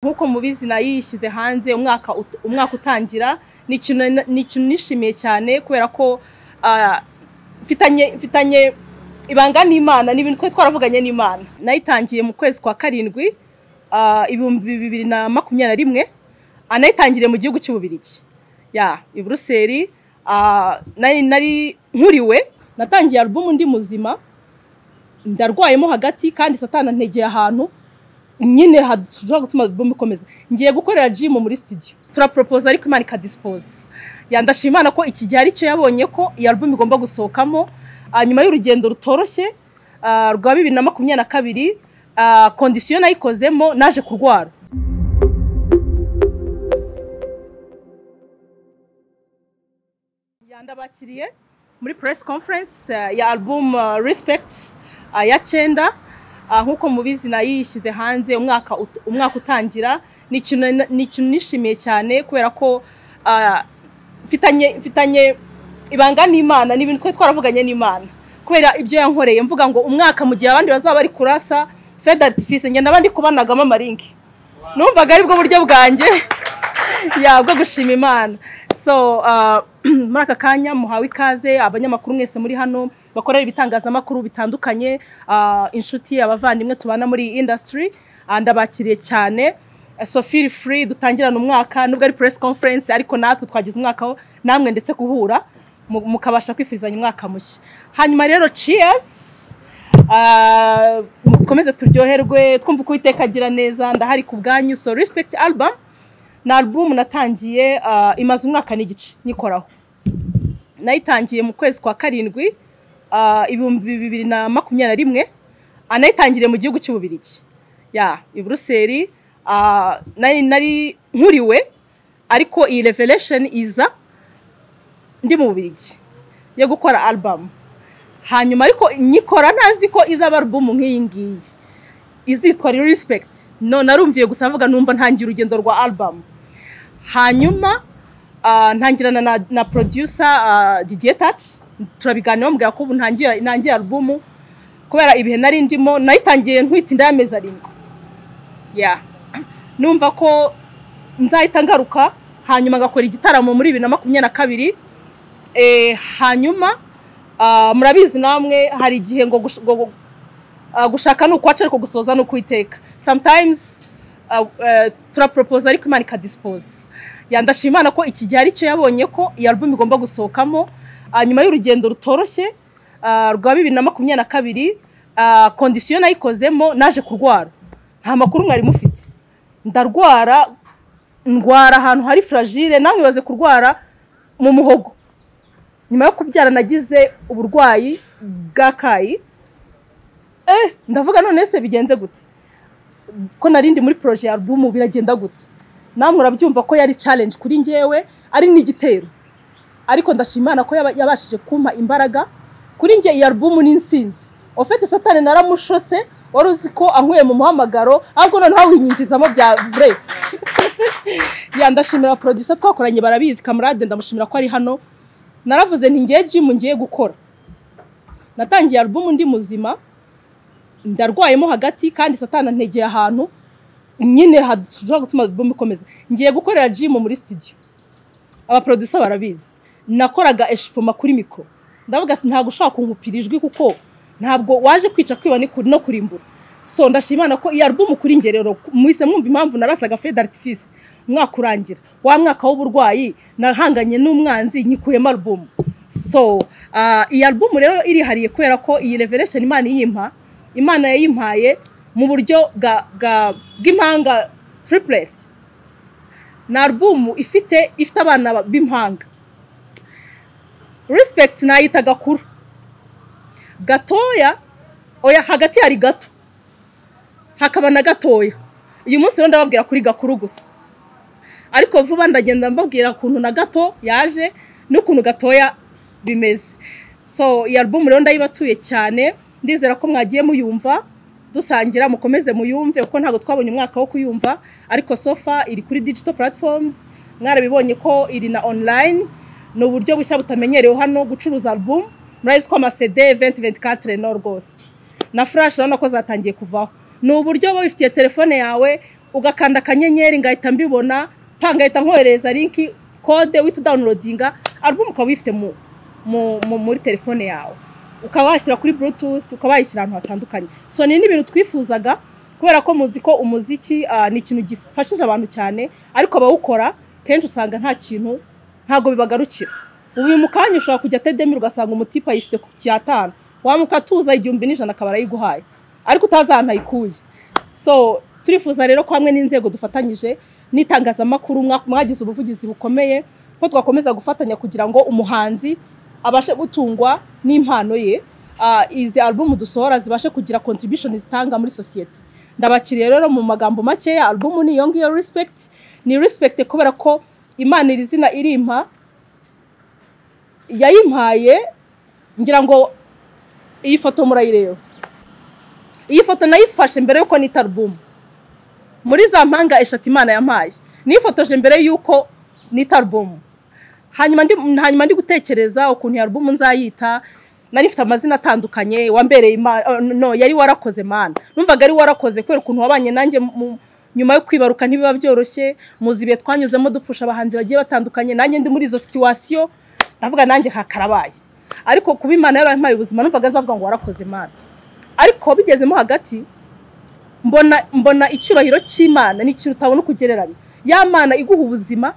nk'uko mubizi nayo yishyize hanze umwaka ut- umwaka utangira ni ikintu ni ikintu nishimiye cyane kubera ko ah, mfitanye mfitanye ibanga n'imana ni ibintu twari twaravuganye n'imana nayitangiye mu kwezi kwa karindwi ah, ibihumbi bibiri na makumyabiri na rimwe ah, nayitangiriye mu gihugu cy'ububirigi ya i buruseli ah, nari nari nkuriwe natangiye alubumu ndi muzima ndarwayemo hagati kandi satana ntegeye ahantu nyine hashobora gutuma alubumu ikomeza ngiye gukorera jimu muri studio turaporopoza ariko imana ikadisipoza yandashima imana ko iki gihe aricyo yabonye ko iyi alubumu igomba gusohokamo ah, nyuma y'urugendo rutoroshye ah, rwa bibiri na makumyabiri na kabiri ah, kondisiyo nayikozemo naje kurwara Ya, ndabakiriye muri press conference eh, ya album eh, Respect eh, ya cyenda Ah, nk'uko mubizi nayo yishyize hanze umwaka ut- umwaka utangira ni ikintu na- ni ikintu nishimiye cyane kubera ko ah, mfitanye mfitanye ibanga n'imana ni ibintu twari twaravuganye n'imana kubera ibyo yankoreye mvuga ngo umwaka mu gihe abandi bazaba bari kurasa fed artifice ngenda abandi kubanagamo amaringi numvaga aribwo buryo bwanjye ya bwo gushima imana so ah, muri aka kanya muhawe ikaze abanyamakuru mwese muri hano bakorera ibitangazamakuru bitandukanye ah, inshuti abavandimwe tubana muri iyi industry ah, ndabakiriye cyane Eh, so feel free dutangirana umwaka nubwo ari press conference ariko natwe twagize umwaka wo namwe ndetse guhura mu- mukabasha kwifurizanya umwaka mushya hanyuma rero cheers Ah, mukomeze turyoherwe twumva uko uwiteka agira neza ndahari ku bwanyu so respect album ni album natangiye ah, imaze umwaka n'igice nyikoraho nayitangiye mu kwezi kwa karindwi ah, ibihumbi bibiri na makumyabiri na rimwe Ah, nayitangiriye mu gihugu cy'ububirigi ya i buruseli ah, nari nari nkuriwe ariko iyi revelation iza ndi mu bubirigi yo gukora album hanyuma ariko nyikora ntazi ko izaba album nk'iyi ngiyi izitwa respect no narumviye gusa mvuga numva ntangiye urugendo rwa album hanyuma ah, ntangirana na, na producer ah, Didier Touch turabiganira bamubwira ko ubu ntangiye ntangiye album kubera ibihe nari ndimo nayitangiye ntwitinda y'amezi arindwi yeah. numva ko nzahita ngaruka hanyuma ngakora igitaramo muri bibiri na makumyabiri na kabiri Eh, hanyuma ah, murabizi namwe hari igihe ngo gush- ngo- ngo- ah, gushaka ni ukwaca ariko gusoza ni ukwiteka sometimes ah, eh, turaporopoza ariko imana ikadisipoza yandashima imana ko iki gihe aricyo yabonye ko iyi album igomba gusohokamo ah, nyuma y'urugendo rutoroshye ah, rwa bibiri na makumyabiri na kabiri ah, kondisiyo nayikozemo naje kurwara nta makuru mwari mufite ndarwara ndwara ahantu hari fragile namwe ibaze kurwara mu muhogo nyuma yo kubyara nagize uburwayi bw'akayi eh ndavuga none se bigenze gute ko nari ndi muri poroje ya album biragenda gute namwe urabyumva ko yari challenge kuri njyewe ari n'igitero ariko ndashima Imana ko yaba- yabashije kumpa imbaraga kuri njye iyi album ni insinzi ofete satani naramushose wari uzi ko ankuye mu muhamagaro ahubwo noneho winyinjizamo bya vrai ya ndashimira producer twakoranye barabizi kamarade ndamushimira ko ari hano naravuze nti ngiye jimu ngiye gukora natangiye album ndi muzima ndarwayemo hagati kandi satana ntegeye ahantu nyine hashobora gutuma album ikomeza ngiye gukorera jimu muri studio abaproducer barabizi nakoraga eshifoma kuri mikoro ndavuga si ntabwo ushobora kunkupira ijwi kuko ntabwo waje kwica kwiba ni ku- no kurimbura so ndashima Imana ko iyi album kuri njye rero muhise mwumva impamvu narasaga fed artifice umwaka urangira wa mwaka w'uburwayi nahanganye n'umwanzi nyikuyemo album so ah, iyi album rero irihariye kubera ko iyi revelation imana iyimpa imana yayimpaye mu buryo bwa- bwa- bw'impanga triplet ni album ifite ifite abana ba- b'impanga respect nayita gakuru gatoya oya hagati hari gato hakaba na gatoya uyu munsi rero ndababwira kuri gakuru gusa ariko vuba ndagenda mbabwira ukuntu na gato yaje n'ukuntu gatoya bimeze so iyi album rero ndayibatuye cyane ndizera ko mwagiye muyumva dusangira mukomeze muyumve kuko ntabwo twabonye umwaka wo kuyumva ariko sofa iri kuri digital platforms mwarabibonye ko iri na online ni uburyo bushya butamenyerewe hano gucuruza album murabizi ko amasede 2024 no rwose na furashi urabona ko zatangiye kuvaho ni uburyo wowe wifitiye telefone yawe ugakanda akanyenyeri ngahita mbibona pa ngahita nkohereza linki kode uhita udawunirodinga alubumu ukaba uyifite mu mu- mu- muri telefone yawe ukaba washyira kuri bluetooth ukaba wayishyira ahantu hatandukanye so ni n'ibintu twifuzaga kubera ko muzi ko umuziki ah, ni ikintu gifashije abantu cyane ariko abawukora kenshi usanga nta kintu ntabwo bibagarukira ubu mu kanya ushobora kujya tedemi ugasanga umutipe ayifite ku cyatanu wamuka tuza igihumbi n'ijana akaba arayiguhaye ariko utazi ahantu ayikuye so turifuza rero ko hamwe n'inzego dufatanyije n'itangazamakuru mwa- mwagize ubuvugizi bukomeye ko twakomeza gufatanya kugira ngo umuhanzi abashe gutungwa n'impano ye Ah, izi alubumu dusohora zibashe kugira contribution zitanga muri sosiyete ndabakiriye rero mu magambo makeya alubumu ni iyo ngiyo respect ni respect kubera ko imana iri zina irimpa yayimpaye ngira ngo iyi foto murayireba iyi foto nayifashe mbere y'uko nita alubumu muri za mpanga eshatu imana yampaye nifotoje mbere y'uko nita alubumu hanyuma ndi, hanyuma ndi gutekereza ukuntu iyo alubumu nzayita nari ifite amazina atandukanye wambereye imana oh, no yari warakoze mana numvaga ari warakoze kubera ukuntu wabanye nanjye mu- nyuma yo kwibaruka ntibiba byoroshye muzi ibihe twanyuzemo dupfusha abahanzi bagiye batandukanye nanjye ndi muri izo situwasiyo ndavuga nanjye hakarabaye ariko kuba imana yarampaye ubuzima numvaga nzavuga ngo warakoze mana ariko bigezemo hagati mbona mbona icyubahiro cy'imana ni ikintu utabona uko ugereranya ya mana iguha ubuzima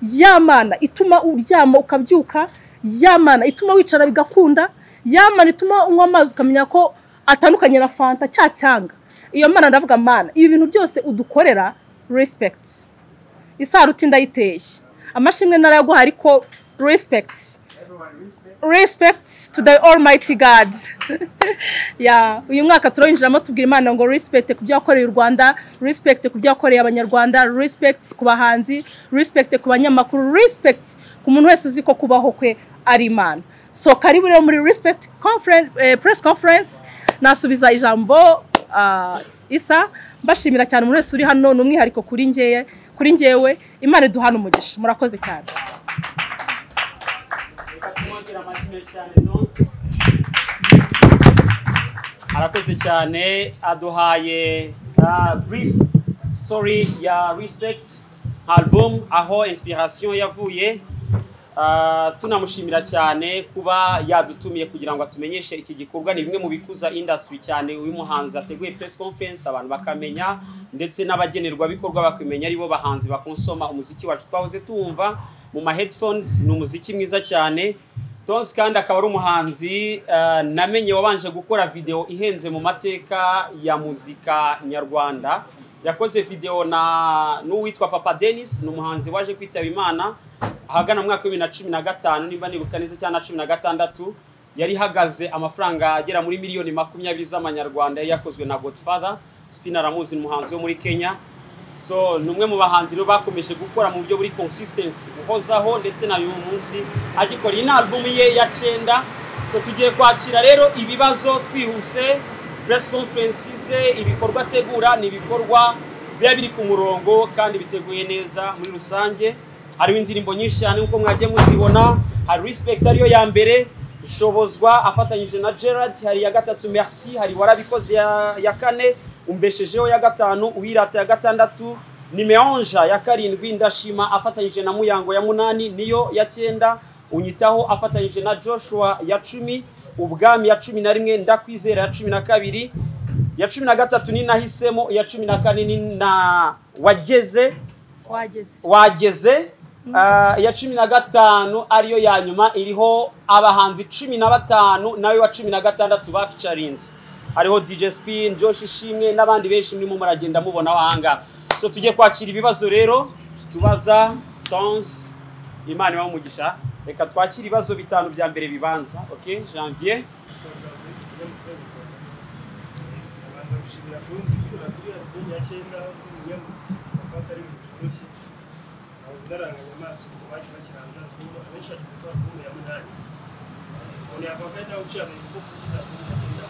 ya mana ituma uryama ukabyuka ya mana ituma wicara bigakunda ya mana ituma unywa amazi ukamenya ko atandukanye na fanta cya cyanga iyo mana ndavuga mana ibi bintu byose udukorera respect isaruti ndayiteye amashimwe narayaguha ariko respect respect to the almighty god ya uyu mwaka turawinjiramo tubwira imana ngo respect ku byo yakoreye u rwanda respect ku byo yakoreye abanyarwanda respect ku bahanzi respect ku banyamakuru respect ku muntu wese uzi ko kubaho kwe ari imana so karibu rero muri respect conference, eh, press conference nasubiza ijambo ah, isa mbashimira cyane umuntu wese uri hano ni umwihariko kuri njyewe kuri njyewe imana iduhana umugisha murakoze cyane reka tumwongere amashyi cyane tonsi arakoze cyane aduhaye brief story ya respect album aho inspiration yavuye Ah, tunamushimira cyane kuba yadutumiye kugira ngo atumenyeshe iki gikorwa ni bimwe mu bikuza industry cyane uyu muhanzi ateguye press conference abantu bakamenya ndetse n'abagenerwabikorwa bakamenya aribo bahanzi bakonsoma umuziki wacu twahoze tuwumva mu ma headphones ni umuziki mwiza cyane Tonzi kandi akaba ari umuhanzi ah, namenye wabanje gukora video ihenze mu mateka ya muzika nyarwanda yakoze video na n'uwitwa Papa Dennis ni umuhanzi waje kwitaba Imana ahagana mu mwaka wa bibiri na cumi na gatanu nimba nibuka neza cyangwa na cumi na gatandatu yari ihagaze amafaranga agera muri miliyoni makumyabiri z'amanyarwanda yari yakozwe na godfather spina ramuzi ni umuhanzi wo muri kenya so ni umwe mu bahanzi rero bakomeje gukora mu buryo buri consistency uhozaho ndetse na uyu munsi agikora iyi ni alubumu ye ya cyenda so tugiye kwakira rero ibibazo twihuse press conference ze ibikorwa ategura ni ibikorwa biba biri ku murongo kandi biteguye neza muri rusange hariho indirimbo nyinshi cyane nk'uko mwagiye muzibona hari respect ariyo ya mbere ishobozwa afatanyije na gerard hari iya gatatu merci hari warabikoze ya, ya kane umbeshejeho ya gatanu uwirata ya gatandatu ni meonja ya karindwi ndashima afatanyije na muyango ya munani niyo ya cyenda unyitaho afatanyije na joshua ya cumi ubwami ya cumi na rimwe ndakwizera ya cumi na kabiri ya cumi na gatatu ni nahisemo iya cumi na kane ni na wageze wageze wageze ah, iya cumi na gatanu ariyo ya nyuma iriho abahanzi cumi na batanu nawe wa cumi na gatandatu ba featurinzi hariho DJ Spin, Josh Ishimwe n'abandi benshi murimo muragenda mubona wahanga so tujye kwakira ibibazo rero tubaza Tons Imana ibahe umugisha reka twakire ibibazo bitanu bya mbere bibanza okay Janvier abanza gushimira kurunzi kwibura kuri album ya cyenda z'umunyamuziki afata ari ibintu byoroshye nahoze naranganya amaso ku baje bakiranza zuba abenshi bageze kuri album ya munani umuntu yavuga nawe uciye agahigo ko kugeza album ya cyenda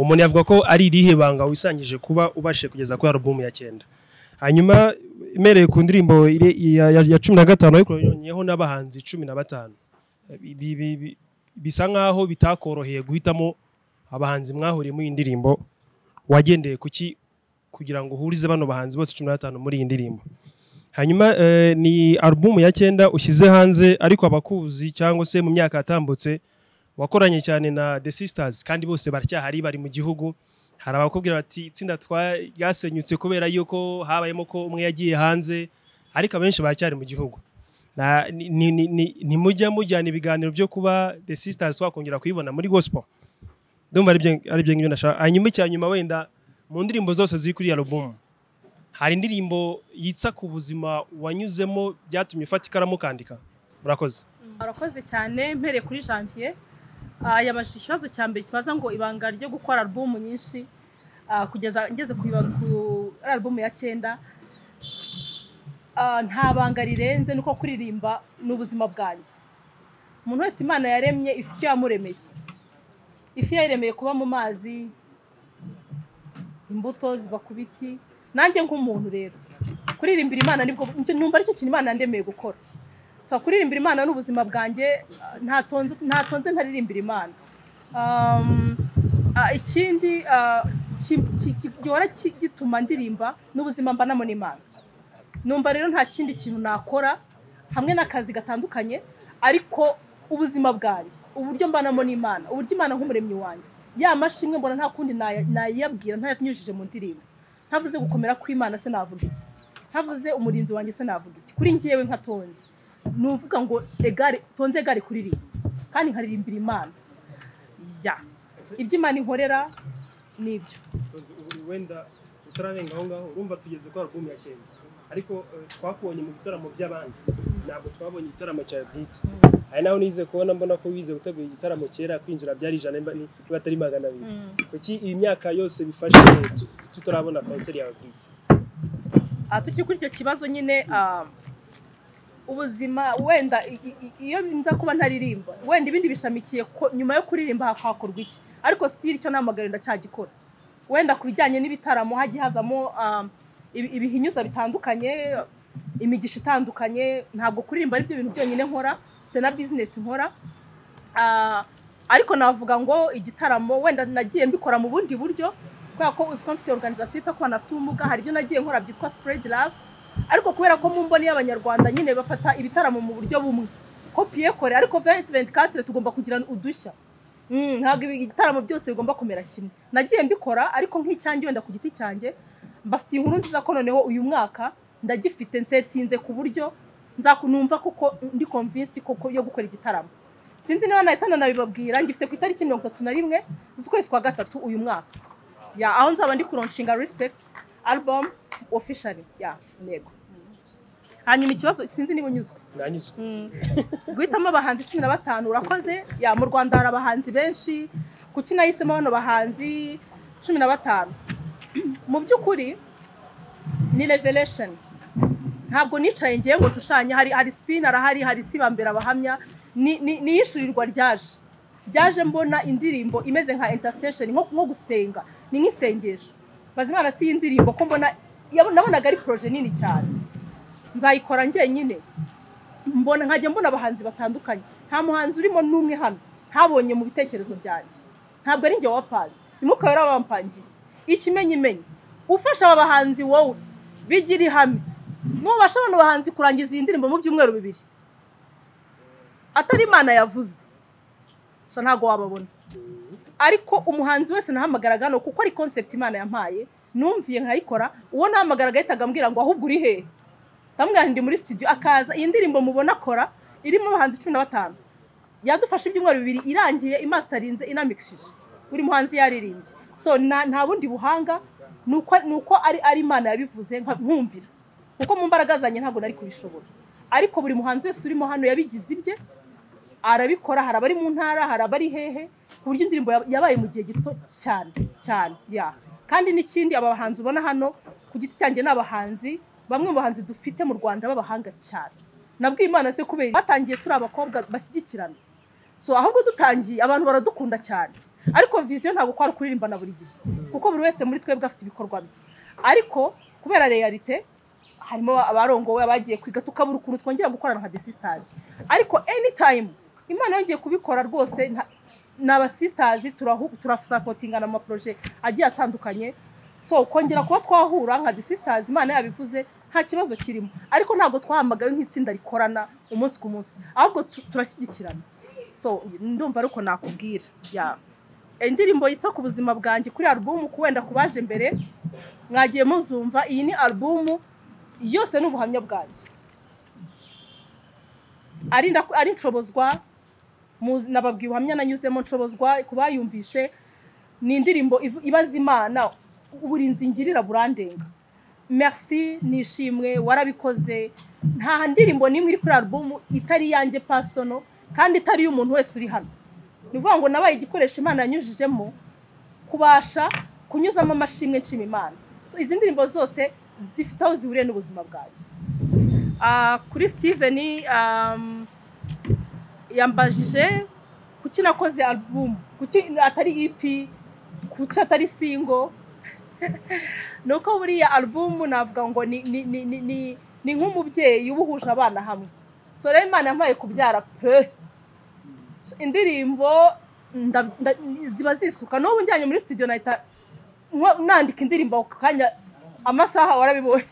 umuntu yavuga ko ari irihe banga wisangije kuba ubashije kugeza kuri album ya cyenda hanyuma imereye ku ndirimbo iri- ya- ya- ya cumi na gatanu ariko yongeyeho n'abahanzi cumi na batanu Bi- bi- bi- bi- bisa nk'aho bitakoroheye guhitamo abahanzi mwahuriye muri iyi ndirimbo wagendeye kuki kugira ngo uhurize bano bahanzi bose cumi n'atanu muri iyi ndirimbo hanyuma eh, ni alubumu ya cyenda ushyize hanze ariko abakuzi cyangwa se mu myaka yatambutse wakoranye cyane na the sisters kandi bose baracyahari bari mu gihugu hari abakubwira bati itsinda twaryasenyutse kubera yuko habayemo ko umwe yagiye hanze ariko abenshi baracyari mu gihugu Na- ni- ni- ni- ni- ntimujya mujyana ibiganiro byo kuba the sisters twakongera kuyibona muri gospel ndumva aribyo- aribyo ngibyo nashaka hanyuma icya nyuma wenda mu ndirimbo zose ziri kuri alubumu hari indirimbo yitsa ku buzima wanyuzemo byatumye ufata ikaramu ukandika murakoze Arakoze cyane mpereye kuri janvier Ah, yabajije ikibazo cya mbere kibaza ngo ibanga ryo gukora alubumu nyinshi ah, kugeza ngeze ku ibanga- ku alubumu ya cyenda Ah, nta banga rirenze nuko kuririmba ni ubuzima bwanjye umuntu wese imana yaremye ifite icyo yamuremeye ifi yayiremeye kuba mu mazi imbuto ziva ku biti nanjye nk'umuntu rero kuririmbira imana nibwo numva aricyo kintu imana yandemeye gukora so kuririmbira imana ni ubuzima bwanjye ah, ntatonze ntatonze ntaririmbira imana Um, ah, ikindi ah, ki- ki- ki- gihora ki- gituma ndirimba ni ubuzima mbanamo n'imana numva rero nta kindi kintu nakora hamwe n'akazi gatandukanye ariko ubuzima bwanjye uburyo mbanamo n'imana uburyo imana nk'umuremyi wanjye ya mashimwe mbona nta kundi naya- nayiyabwira ntayanyujije mu ndirimbo ntavuze gukomera kw'imana se navuga iki ntavuze umurinzi wanjye se navuga iki kuri njyewe nka tonzi ni uvuga ngo egare tonze egare kuririmba kandi nkaririmbira imana ya ibyo imana inkorera ni ibyo Tonzi, ubu wenda utararenga aho ngaho urumva tugeze kuri alubumu ya cyenda ariko eh, twakubonye mu bitaramo by'abandi ntabwo twabonye igitaramo cyawe bwite hari naho nize kubona mbona ko wize gutegura igitaramo kera kwinjira byari ijana niba ni- niba atari magana abiri kuki iyi myaka yose bifashe tu- tutarabona konseri yawe bwite Ah, tukiri kuri icyo kibazo nyine ah, ubuzima wenda i- i- i- iyo nza kuba ntaririmba wenda ibindi bishamikiye ko- nyuma yo kuririmba hak- hakorwa iki ariko sitiri icyo namagara ndacyagikora wenda ku bijyanye n'ibitaramo hagiye hazamo ah, ibi- ibihinyuza bitandukanye imigisha itandukanye ntabwo kuririmba ari byo bintu byonyine nkora mfite na bizinesi nkora Ah, ariko navuga ngo igitaramo wenda nagiye mbikora mu bundi buryo kubera ko uzi ko mfite organization yita ku bana bafite ubumuga hari ibyo nagiye nkora byitwa spread love ariko kubera ko mu mboni y'abanyarwanda nyine bafata ibitaramo mu buryo bumwe kopiye kore ariko 2024 tugomba kugira udushya Mm, ntabwo ibi- igitaramo byose bigomba kumera kimwe nagiye mbikora ariko nk'icyanjye wenda ku giti cyanjye mbafitiye inkuru nziza ko noneho uyu mwaka ndagifite nsetinze ku buryo nzakunumva kuko ndi convinced koko yo gukora igitaramo sinzi niba nahita nanabibabwira ngifite ku itariki mirongo itatu na rimwe z'ukwezi kwa gatatu uyu mwaka ya aho nzaba ndi kuronshinga respect album officially ya ntego hanyuma ikibazo sinzi niba unyuzwe nanyuzwe guhitamo abahanzi cumi na batanu urakoze ya mu rwanda hari abahanzi benshi kuki nahisemo bano bahanzi cumi na batanu mu by'ukuri ni revelation ntabwo nicaye ngiye ngo nshushanye hari hari spin arahari hari sibambera abahamya ni ni- ni iyishyurirwa ryaje ryaje mbona indirimbo imeze nka intercession nko nko gusenga ni nk'isengesho bazimana si y'indirimbo ko mbona yabo- nabonaga ari projet nini cyane nzayikora njyenyine mbona nkajya mbona abahanzi batandukanye nta muhanzi urimo n'umwe hano ntabonye mu bitekerezo byanjye ntabwo ari njye wapanze ntimukaba yari wampangiye ikimenyimenyi ufasha aba bahanzi wowe bigira ihame nubasha bano bahanzi kurangiza iyi ndirimbo mu byumweru bibiri atari imana yavuze gusa ntabwo wababona ariko umuhanzi wese nahamagaraga hano kuko ari concept imana yampaye numviye nkayikora uwo nahamagaraga ahitaga ambwira ngo ahubwo uri hehe ndamubwira nti ndi muri studio akaza iyi ndirimbo mubona akora irimo abahanzi cumi na batanu yadufashe ibyumweru bibiri irangiye imasitarinze inamikishije buri muhanzi yaririmbye so nta nta bundi buhanga ni uko ni uko ari ari imana yabivuze nka- nkumvira kuko mu mbaraga zanjye ntabwo nari kubishobora ariko buri muhanzi wese urimo hano yabigize ibye arabikora hari abari mu ntara hari abari hehe ku buryo indirimbo yab- yabaye mu gihe gito cyane cyane ya kandi n'ikindi aba bahanzi ubona hano ku giti cyanjye ni abahanzi bamwe mu bahanzi dufite mu rwanda b'abahanga cyane nabwiye imana se kubera batangiye turi abakobwa bashyigikirana so ahubwo dutangiye abantu baradukunda cyane ariko viziyo ntabwo kwari kuririmbana buri gihe kuko buri wese muri twebwe afite ibikorwa bye ariko kubera realite harimo abarongowe abagiye kwiga tukabura ukuntu twongera gukorana nka The sisters ariko anytime imana yongeye kubikora rwose nta- ni abasisitazi turasapotingana mu maproje agiye atandukanye so kongera kuba twahura nka The Sisters imana yabivuze nta kibazo kirimo ariko ntabwo twahamagawe nk'itsinda rikorana umunsi ku munsi ahubwo tu- turashyigikirana so ndumva ariko nakubwira ya indirimbo yitsa ku buzima bwanjye kuri alubumu ku wenda ku baje mbere mwagiye muzumva iyi ni alubumu yose ni ubuhamya bwanjye ari ndaku- ari nshobozwa muzi- nababwiye ubuhamya nanyuzemo nshobozwa ku bayumvishe ni indirimbo ivu- ibaza imana uburinzi ngirira burandenga merci nishimwe warabikoze nta ndirimbo n'imwe iri kuri alubumu itari iyanjye pasono kandi itari iy'umuntu wese uri hano ni ukuvuga ngo nabaye igikoresho imana yanyujijemo kubasha kunyuzamo amashimwe nshima imana So, izi ndirimbo zose zifite aho zihuriye n'ubuzima bwanjye Ah, kuri steven um, yambajije kuki nakoze album kuki atari ep kuki atari single ni uko buriya album navuga ngo ni, ni, ni, ni, ni, ni nk'umubyeyi uba uhuje abana hamwe so rero imana yampaye kubyara pe indirimbo nda- nda- ziba zisuka n'ubu njyanye muri studio nahita nko- nandika indirimbo ako kanya amasaha warabibonye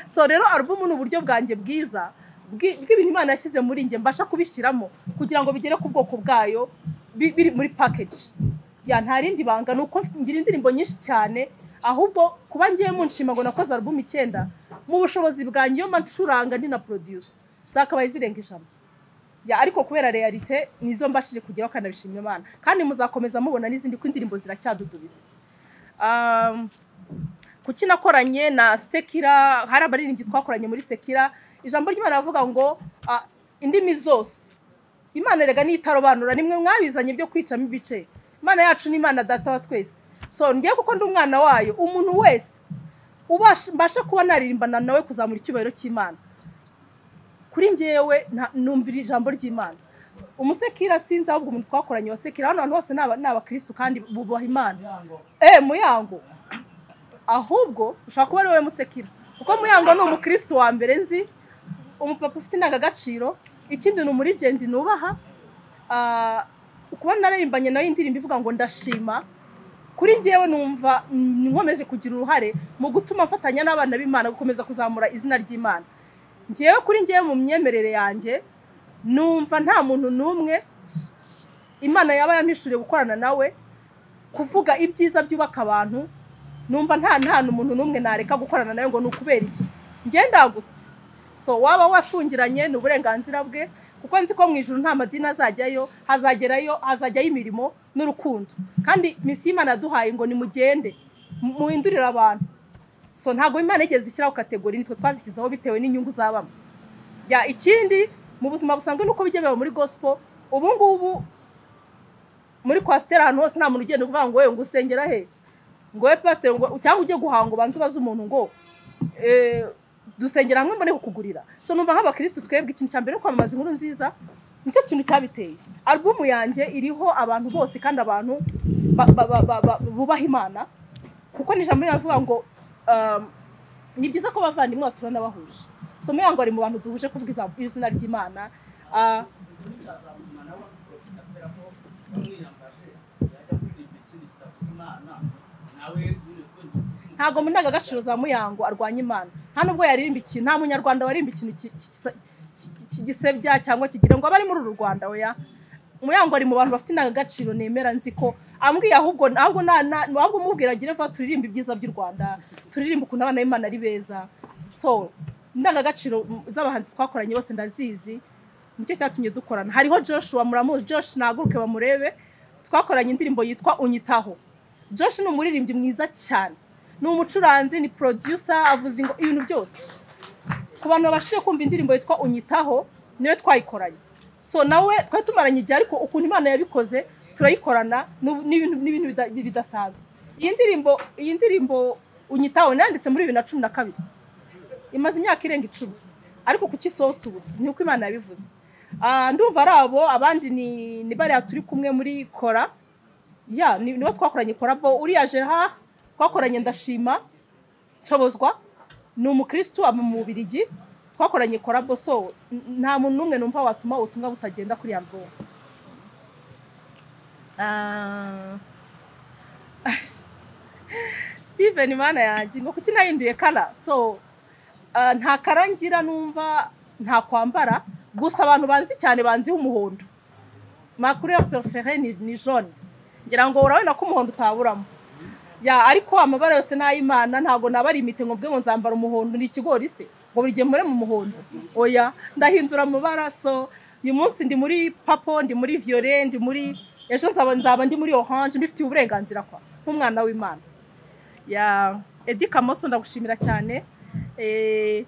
so rero alubumu ni uburyo bwanjye bwiza bwi- bw'ibintu imana yashyize muri njye mbasha kubishyiramo kugira ngo bigere ku bwoko bwayo bi- biri muri package ya nta rindi banga ni uko mfite- ngira indirimbo nyinshi cyane ahubwo kuba ngiye mu nshinga ngo nakoze alubumu icyenda mu bushobozi bwanjye iyo mba ncuranga ndi na producer zakabaye zirenga ijana ya ariko kubera realite nizo mbashije kugeraho kandi nabishimira imana kandi muzakomeza mubona n'izindi ko indirimbo ziracyadudubiza Um, kuki nakoranye na sekira hari abaririmbyi twakoranye muri sekira ijambo ry'imana ravuga ngo ah, indimi zose imana rega nitarobanura nimwe mwabizanye byo kwicamo ibice imana yacu ni imana data wa twese so ngiye kuko ndi umwana wayo umuntu wese ubasha- mbasha kuba naririmbana nawe kuzamura icyubahiro cy'imana kuri ngewe nta- numvira ijambo ry'imana umusekira sinzi ahubwo umuntu twakoranye wa sekira hano hantu hose ni aba- ni abakirisitu kandi bubaha imana eh muyango ahubwo ushobora kuba ari wowe musekira kuko muyango ni umukirisitu wa mbere nzi umupapa ufite indangagaciro ikindi ni umurigenti nubaha Ah, kuba nararimbanye nawe indirimbo ivuga ngo ndashima kuri ngewe numva mm, nkomeje kugira uruhare mu gutuma mfatanya n'abana b'imana gukomeza kuzamura izina ry'imana ngewe kuri ngewe mu myemerere yanjye numva nta muntu n'umwe imana yaba yampishuriye gukorana nawe kuvuga ibyiza byubaka abantu numva nta nta umuntu n'umwe nareka gukorana nawe ngo ni ukubera iki njye ndagutse so waba wafungiranye ni uburenganzira bwe kuko nzi ko mu ijoro nta madini azajyayo hazagerayo hazajyayo imirimo n'urukundo kandi misi y'imana yaduhaye ngo nimugende mu- muhindurire abantu so ntabwo imana igeze ishyiraho kategori nitwe twazishyizeho bitewe n'inyungu zabamo ya ikindi mu buzima busanzwe nuko bijya biba muri gospel ubu ngubu muri kwasiteri ahantu hose nta muntu ugenda uvuga ngo wowe ngo usengera he ngo wowe pasiteri ngo cyangwa ujye guhanga ubanze ubaze umuntu ngo eh, dusengera hamwe mbone kukugurira so numva nk'abakirisitu twebwe ikintu cya mbere ni kwamamaza inkuru nziza nicyo kintu cyabiteye alubumu yanjye iriho abantu bose kandi abantu ba- ba- ba- ba- ba- bubaha imana kuko ni ijambo riravuga ngo um, ni byiza ko abavandimwe baturana bahuje so muyango ari mu bantu duhuje kuvuga iza- izina ry'imana Ah, ntabwo mu ndangagaciro za muyango arwanya imana nta nubwo yaririmba ikintu nta munyarwanda waririmba ikintu ki- ki- ki- ki- kigisebya cyangwa kigira ngo abari muri uru rwanda oya muyango ari mu bantu bafite indangagaciro nemera nzi ko ambwiye ahubwo ahubwo na- na- ahubwo umubwira agira va turirimba ibyiza by'u rwanda turirimba ukuntu abana b'imana ari beza so indangagaciro z'abahanzi twakoranye bose ndazizi nicyo cyatumye dukorana hariho joshua muramuzi josh naguruke bamurebe twakoranye indirimbo yitwa unyitaho josh ni umuririmbyi mwiza cyane ni umucuranzi ni producer avuze ingo- ibintu byose ku bantu babashije kumva indirimbo yitwa unyitaho niwe twayikoranye so nawe twari tumaranye igihe ariko ukuntu imana yabikoze turayikorana n'ubu- n'ibintu n'ibintu bida- bidasanzwe iyi ndirimbo iyi ndirimbo unyitaho nayanditse muri bibiri na cumi na kabiri imaze imyaka irenga icumi ariko kuki isohotse ubusa ni uko imana yabivuze Ah, ndumva ari abo abandi ni ni bariya turi kumwe muri kora ya ni- nibo twakoranye korabo uriya jeha twakoranye ndashima nshobozwa ni umukirisitu aba mu bubirigi twakoranye korabo so n- nta muntu n'umwe numva watuma ubutumwa butagenda kuri ya mvugo steven mana yanjye ni kuki nahinduye kara so ah, nta kara ngira numva nta kwambara gusa abantu banzi cyane banziho umuhondo makuru ya porofere ni ni jone ngira ngo urabona ko umuhondo utaburamo ya ariko amabara yose ni ay'imana ntabwo nabara imite ngo mvuge ngo nzambara umuhondo ni ikigori se ngo buri gihe mure mu muhondo oya ndahindura amabara so uyu munsi ndi muri papo ndi muri viyore ndi muri ejo nzaba nzaba ndi muri oranje mbifitiye uburenganzira kwa nk'umwana w'imana ya edi kamoso ndagushimira cyane Eh,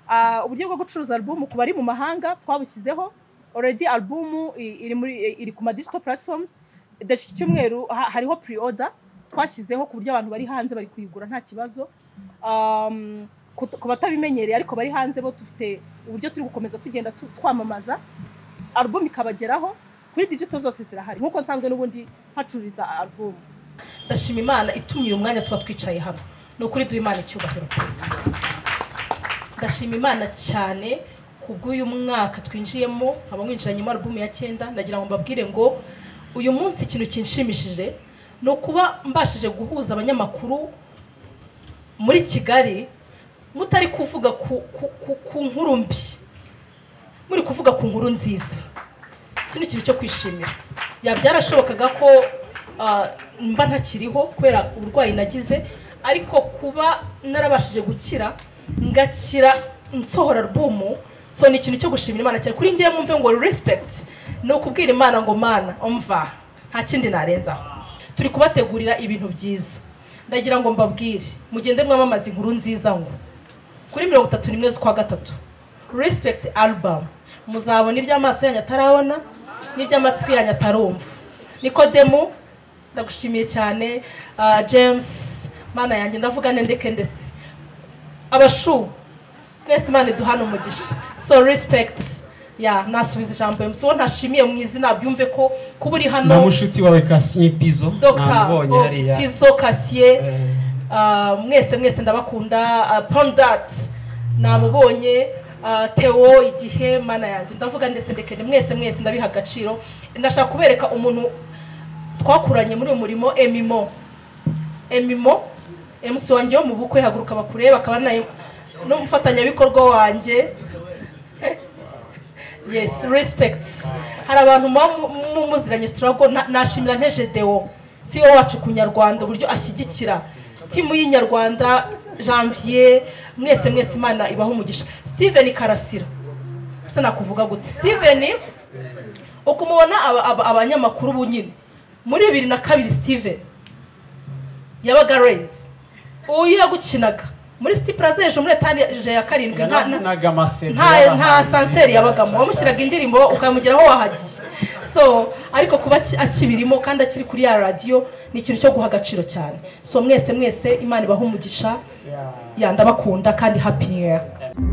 ah, uburyo bwo gucuruza alubumu ku bari mu mahanga twabushyizeho already alubumu iri muri iri ku ma digital platforms Dore iki cyumweru ha- hariho pre order twashyizeho ku buryo abantu bari hanze bari kuyigura nta kibazo Um, ku ku batabimenyereye ariko bari hanze bo dufite uburyo turi gukomeza tugenda tu- twamamaza alubumu ikabageraho kuri digito zose zirahari nk'uko nsanzwe n'ubundi hacururiza alubumu ndashima imana itumye uyu mwanya tuba twicaye hano ni ukuri duha imana icyubahiro ndashima imana cyane ku bw'uyu mwaka twinjiyemo nkaba mwinjiranyemo alubumu ya cyenda ndagira ngo mbabwire ngo uyu munsi ikintu kinshimishije ni ukuba mbashije guhuza abanyamakuru muri kigali mutari kuvuga ku, ku, ku, ku nkuru mbi muri kuvuga ku nkuru nziza iki ni ikintu cyo kwishimira ya byarashobokaga ko ah, mba ntakiriho kubera uburwayi nagize ariko kuba narabashije gukira ngakira nsohora albumu so ni ikintu cyo gushimira imana cyane kuri ngewe mwumve ngo respect ni ukubwira imana ngo mana umva nta kindi narenzaho turi kubategurira ibintu byiza ndagira ngo mbabwire mugende mwamamaza inkuru nziza ngo kuri mirongo itatu n'imwe z'ukwa gatatu respect album muzabona iby'amaso yanyu atarabona n'iby'amatwi yanyu atarumva nikodemu ndagushimiye cyane ah, james mana yanjye ndavuga ndeke ndetse abashu mwese imana iduhana umugisha so respect ya nasubiza ijambo emusi uwo ntashimiye mu izina byumve ko kuba uri na hano mushuti wawe kasiye pizo dr namubonye Bo- hariya pizo kasiye Eh, Ah, mwese mwese ndabakunda Ah, pondat namubonye Ah, teo igihe mana yanjye ndavuga ndetse ndekende mwese mwese ndabiha agaciro ndashaka kubereka umuntu twakuranye muri uyu murimo emimo emimo emusi wanjye wo mu bukwe haguruka bakureba akaba na- n'umufatanyabikorwa wanjye yes respect hari abantu muba mu- mu- muziranye sitarago nashimira ntejedewo si we wacu ku nyarwanda uburyo ashyigikira timu y'inyarwanda janvier mwese mwese imana ibaho umugisha steven karasira gusa nakuvuga gute steven ukumubona aba- aba- abanyamakuru bu nyine muri bibiri na kabiri steven yabaga renzi uyu yagukinaga muri siti puraza hejuru muri etaje ya karindwi nta- nta- yanavunaga amasebe nta nta sanseri yabagamo wamushyiraga indirimbo ukamugeraho wahagiye so ariko kuba aki- akibirimo kandi akiri kuri ya radiyo ni ikintu cyo guha agaciro cyane so mwese mwese imana ibaha umugisha ya ndabakunda kandi happy new year